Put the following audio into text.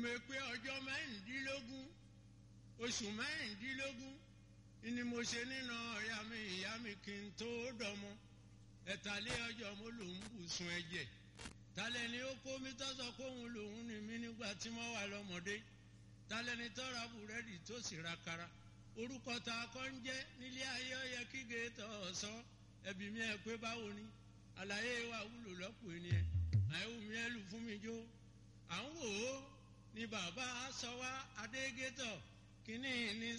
ìmọ̀ pé ọjọ́ mẹ́rìndínlógún oṣù mẹ́rìndínlógún ni mo ṣe nínú ọ̀yá mi ìyá mi kí n tó dọmọ ẹ̀tàlẹ́ ọjọ́ mo lòún bùsùn ẹ̀jẹ̀ talẹ̀ ni ó kó mi tọ́sọ kóhun lòún ni mí nígbà tí mo wà lọ́mọdé talẹ̀ ni tọ́ra búrẹ́dì tó sì ra kara orúkọ tá a kọ́ ń jẹ́ nílé ayé ọ̀yẹ́ kígbe tọ̀ ọ̀sán ẹbí mi ẹ̀ pé báwo ni àlàyé wa wúlò lọ́pọ̀ ènìyàn àìwù mi ẹ̀ lù fún mi jó à ń wò ó ni bàbá sọ wá adégétọ̀ kínní ní